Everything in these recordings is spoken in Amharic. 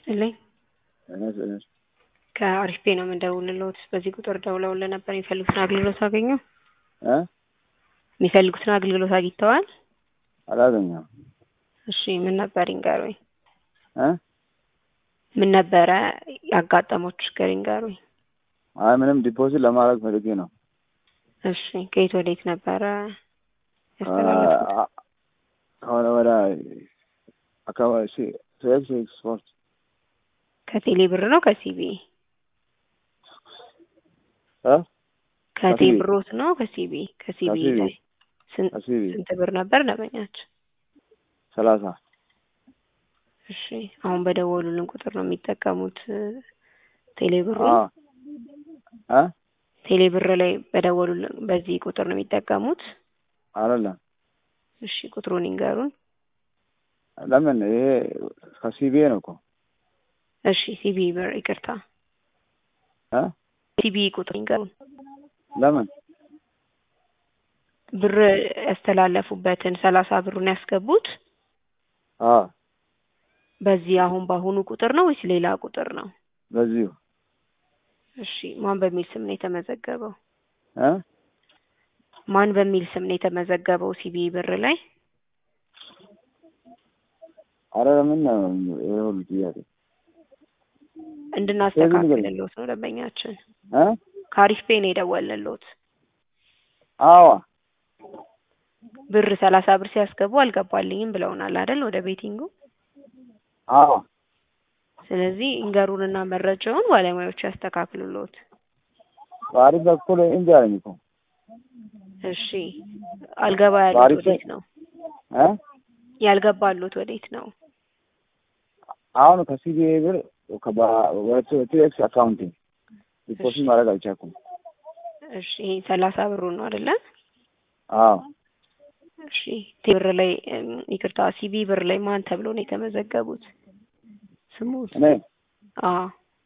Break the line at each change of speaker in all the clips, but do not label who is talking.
ይስጥልኝ።
እኔስ እኔስ
ከአሪፍ ቤ ነው የምንደውልልዎት። በዚህ ቁጥር ደውለውልን ነበር። የሚፈልጉትን አገልግሎት አገኙ?
እ
የሚፈልጉትን አገልግሎት አግኝተዋል?
አላገኘሁም።
እሺ ምን ነበር ይንገሩኝ።
እ
ምን ነበረ ያጋጠመው ችግር ይንገሩኝ።
አይ ምንም ዲፖዚት ለማድረግ ፈልጌ ነው።
እሺ ከየት ወዴት ነበረ ያስተላለፉት?
አ- ከሆነ ወደ አካባቢ ቱኤክስ ኤክስፖርት
ከቴሌ ብር ነው ከሲቢ?
እ
ከቴሌ
ከሲቢ።
ብሮት ነው ከሲቢ? ከሲቢ
ከሲቢ።
ላይ ስንት
ከሲቢ
ስንት ብር ነበር ደንበኛችን?
ሰላሳ
እሺ አሁን በደወሉልን ቁጥር ነው የሚጠቀሙት እ ቴሌ ብሩ
አ እ
ቴሌ ብር ላይ በደወሉልን በዚህ ቁጥር ነው የሚጠቀሙት?
አይደለም
እሺ ቁጥሩን ይንገሩን።
ለምን ይሄ ከሲቢኤ ነው እኮ
እሺ ሲቢ ብር ይቅርታ፣
እ
ሲቢ ቁጥር ይንገሩን።
ለምን
ብር ያስተላለፉበትን ሰላሳ ብሩን ያስገቡት
አ
በዚህ አሁን በአሁኑ ቁጥር ነው ወይስ ሌላ ቁጥር ነው?
በዚሁ
እሺ ማን በሚል ስም ነው የተመዘገበው?
እ
ማን በሚል ስም ነው የተመዘገበው ሲቢ ብር ላይ?
አረ ምን ነው ይሄ ሁሉ ጥያቄ
እንድናስተካክልልዎት ነው ደንበኛችን።
እ
ከአሪፍ ፔ ነው የደወልንልዎት።
አዋ
ብር ሰላሳ ብር ሲያስገቡ አልገባልኝም ብለውናል አይደል? ወደ ቤቲንጉ።
አዋ
ስለዚህ እንገሩንና መረጃውን ባለሙያዎቹ ያስተካክሉልዎት።
በአሪፍ በኩል እንጂ አለኝ እኮ
እሺ አልገባ ያሉት
በአሪፍ
ወዴት ነው?
እ
ያልገባሉት ወዴት ነው?
አሁን ከሲቢኤ ብር ከባ- ወደ ቱኤክስ አካውንቲንግ ዲፖዚት ማድረግ አልቻልኩም።
እሺ ይሄ ሰላሳ ብሩ ነው አይደለ?
አዎ
እሺ ቴ ብር ላይ እም፣ ይቅርታ ሲቢ ብር ላይ ማን ተብሎ ነው የተመዘገቡት? ስሙት?
እኔ
አዎ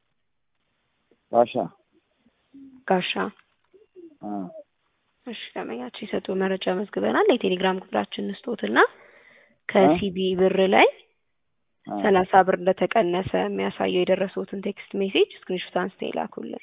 ባሻ
ጋሻ።
አ
እሺ ደንበኛችን የሰጡ መረጃ መዝግበናል። የቴሌግራም ክፍላችን ስጦትና ከሲቢ ብር ላይ
አ
ሰላሳ ብር እንደተቀነሰ የሚያሳየው የደረሱትን ቴክስት ሜሴጅ ስክሪንሾት አንስተው ይላኩልን።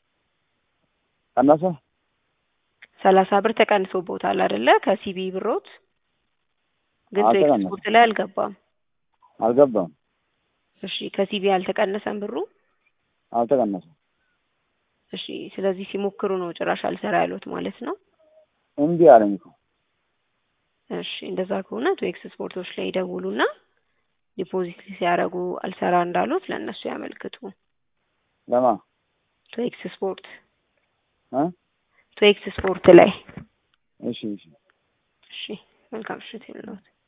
ቀነሰ
ሰላሳ ብር ተቀንሶቦታል አይደለ? ከሲቢ ብሮት ግን
አዎ፣
ቴክስት
ተቀነሰ።
ስፖርት ላይ አልገባም።
አልገባም፣
እሺ ከሲቢ አልተቀነሰም ብሩ።
አልተቀነሰም።
እሺ ስለዚህ ሲሞክሩ ነው ጭራሽ አልሰራ ያሉት ማለት ነው።
እምቢ አለኝ እኮ
እሺ እንደዛ ከሆነ ቱኤክስ ስፖርቶች ላይ ይደውሉና ዲፖዚት ሲያደርጉ አልሰራ እንዳሉት ለእነሱ ያመልክቱ።
ለማ
ቱኤክስ ስፖርት
እ
ቱኤክስ ስፖርት ላይ
እሺ እሺ
እሺ መልካም ምሽት ይሁንልዎት።